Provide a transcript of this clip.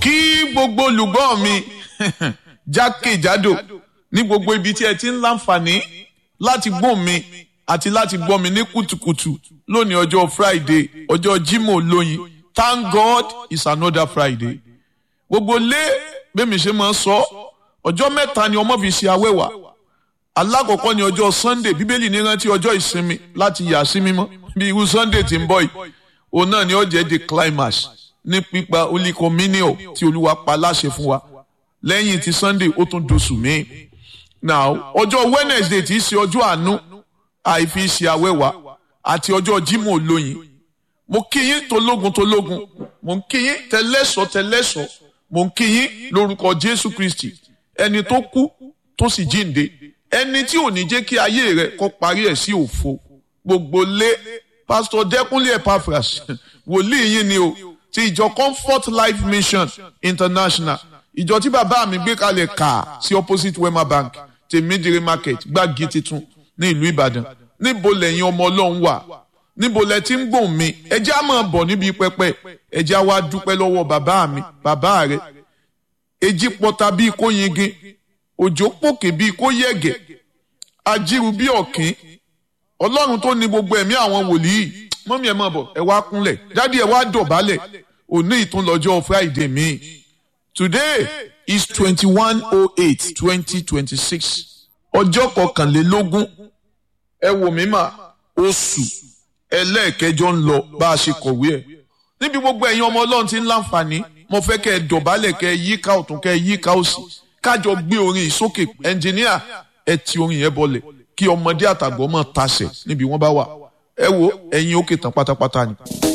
kí gbogbo olùgbọ́ mi jákèjádò ní gbogbo ibi tí ẹ ti ń láǹfààní láti gbọ́ mi àti láti gbọ́ mi ní kùtùkùtù lónìí ọjọ́ Friday ọjọ́ Jímọ̀ lóyin Thank God it's another Friday gbogbo lé bẹ́mi ṣe máa ń sọ ọjọ́ mẹ́ta ni ọmọ fi ṣe awẹ́wà alákọ̀ọ́kọ́ ni ọjọ́ Sunday bíbélì ní rántí ọjọ́ ìsinmi láti yà sí mímọ́ bí irú Sunday tí ń bọ̀ yìí òun náà ni ó jẹ́ the climax ní pípa olíkọmínìọ̀ tí olúwa pa láṣẹ fún wa lẹ́yìn tí Sunday ó tún doṣù míì now ọjọ́ Wednesday tí í ṣe ọjọ́ àánú àìfi ṣe awẹ́wà àti ọjọ́ Jímọ̀ olóyin mo kí yín tológun tológun mo ń kí yín tẹlẹ́sọ̀ tẹlẹ́sọ̀ mo ń kí yín lórúkọ Jésù Kristi ẹni tó kú tó sì jíǹde ẹni tí ò ní jẹ́ kí ayé rẹ̀ kó parí ẹ̀ sí òfo gbogbo lé pásítọ̀ Dẹ́kúnlé Epaphras wòlíì yín ni o ti ìjọ Comfort Life Mission International ìjọ tí bàbá mi gbé kalẹ̀ kà sí opposite Wema Bank tèmídìrí market gbági titun ní ìlú Ìbàdàn níbo lẹ́yìn ọmọ Ọlọ́run wà níbo lẹ ti ń gbòhùn mi ẹjẹ́ á máa bọ̀ níbi pẹpẹ ẹjẹ́ á wá dúpẹ́ lọ́wọ́ bàbá mi bàbá rẹ̀ èjì pọta bíi kó yingin òjò pòkè bíi kó yẹ̀gẹ̀ ajíru bíi ọ̀kín ọlọ́run tó ní gbogbo ẹ̀mí àwọn wòlíì mọ́mí ẹ̀ máa bọ̀ ẹ wá kúnlẹ̀ dádì ẹ wá dọ̀bálẹ̀ òní ìtúnlọ́jọ́ Friday mi today is twenty one oh eight twenty twenty six ọjọ́ kọkànlélógún ẹ wò mí mà oṣù ẹlẹ́ẹ̀kẹjọ ń lọ bá a ṣe kọ̀wé ẹ̀ níbi gbogbo ẹ̀yin ọmọ ọlọ́run ti ń láǹfààní mo fẹ́ kẹ́ ẹ dọ̀bálẹ̀ kẹ́ ẹ yíká ọ̀tún kẹ́ ẹ yíká òsì kájọ gbé orin ìsókè ẹnjìníà ẹ ti orin yẹn bọlẹ̀ kí ọmọdé àtàgbọ́ mọ̀ tasẹ̀ níbi wọ́n bá wà ẹ wo ẹ̀yin òkè tán pátápátá ni.